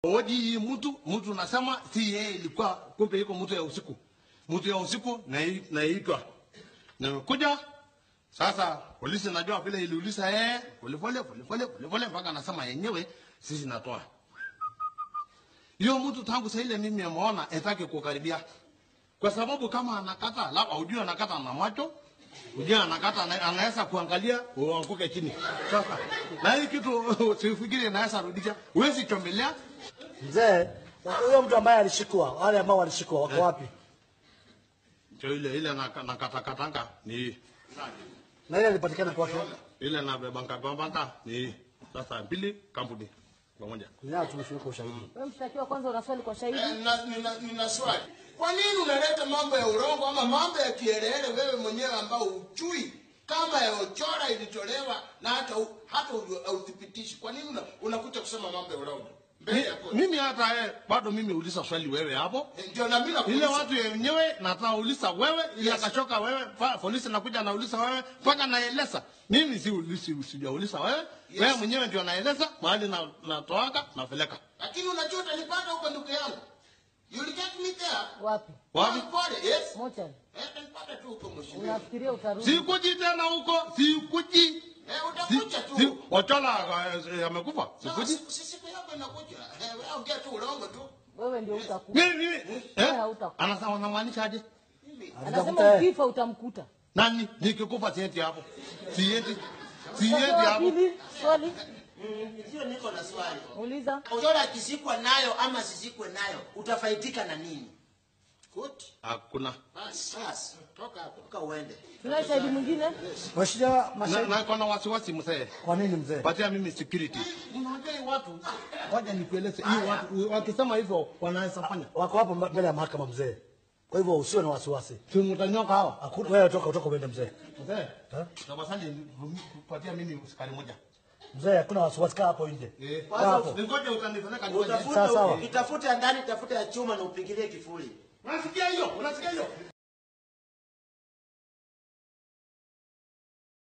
Hoji hii mtu mtu nasema si yeye ilikuwa kumbe iko mtu ya usiku. Mtu ya usiku na naitwa. Nimekuja sasa polisi najua vile iliuliza yeye polepole polepole polepole mpaka anasema yenyewe sisi natoa. Hiyo mtu tangu saa ile mimi ameona etake kukaribia. Kwa sababu kama anakata labda ujue anakata na macho ujue anakata ana- anaweza kuangalia uanguke chini. Sasa na hii kitu sifikiri inaweza rudisha. Huwezi chomelea Mzee, huyo mtu ambaye alishikwa, wale ambao walishikwa wako wapi? Ndio ile ile na na katakatanga ni Na ile alipatikana kwake. ile na bebanga bambanga ni sasa mbili kampuni pamoja. Nao tumeshirika ushahidi. Wewe mshtakiwa, kwanza una swali kwa shahidi? Eh, nina, nina, nina swali. Kwa nini unaleta mambo ya urongo ama mambo ya kielele wewe mwenyewe ambao uchui kama ya Ochora ilitolewa na hata u- hata u- hauthibitishi? Kwa nini una- unakuja kusema mambo ya urongo mbele Mi, ya koti? mimi hata eh, bado mimi uliza swali wewe hapo. Eh, Ndio na mimi Ile nakuuliza. watu wenyewe nataka uliza wewe, ile Yes. akachoka wewe, pa- polisi nakuja nauliza wewe, mpaka naeleza. Mimi si ulisi sijauliza wewe. Yes. Wewe mwenyewe ndio naeleza mahali na natoaka napeleka. Lakini unajua utanipata huko ndugu yangu. You will get me there. Wapi? Wapi? Pole, yes. Mochari. Eh, utanipata tu huko mheshimiwa. Unafikiria utarudi? Sikuji tena huko, sikuji. Eh, Si, utakuja tu. si, Ochola eh, amekufa. Sawa, Sikuji. si- si siku yako inakuja. Eh, wewe ongea tu urongo tu. Wewe ndio utakufa. Mimi Wewe eh? hautakufa. Anasema unamaanisha aje? Anasema Atakuta- ukifa utamkuta. Nani nikikufa sieti hapo? Sieti. Sieti Mshtakiwa wa hapo. pili, swali Sio niko na swali. uliza. Ochora akishikwa nayo ama sisikwe nayo, utafaidika na nini? Kuti. Hakuna. Basi, basi. Toka hapo. Toka uende. Tunaye shahidi mwingine? Mheshimiwa Na, mashahidi. na kona wasiwasi mzee. Kwa nini mzee? Patia mimi security. Unajua hii watu, ngoja nikueleze hii watu wakisema hivyo wanaweza fanya. Wako hapo mbele ya mahakama mzee. Kwa hivyo usiwe na wasiwasi. Si mtanyoka hawa. Hakuna wewe toka utoka uende mzee. Mzee. Eh? Tafadhali patia mimi usikari moja. Mzee hakuna wasiwasi kaa hapo nje. Eh. Kaa hapo. Ningoje utanipeleka nyumbani. Utafute Sawa, sawa. itafute ndani, tafuta ya chuma na upigilie kifuli. Unasikia hiyo? Unasikia hiyo?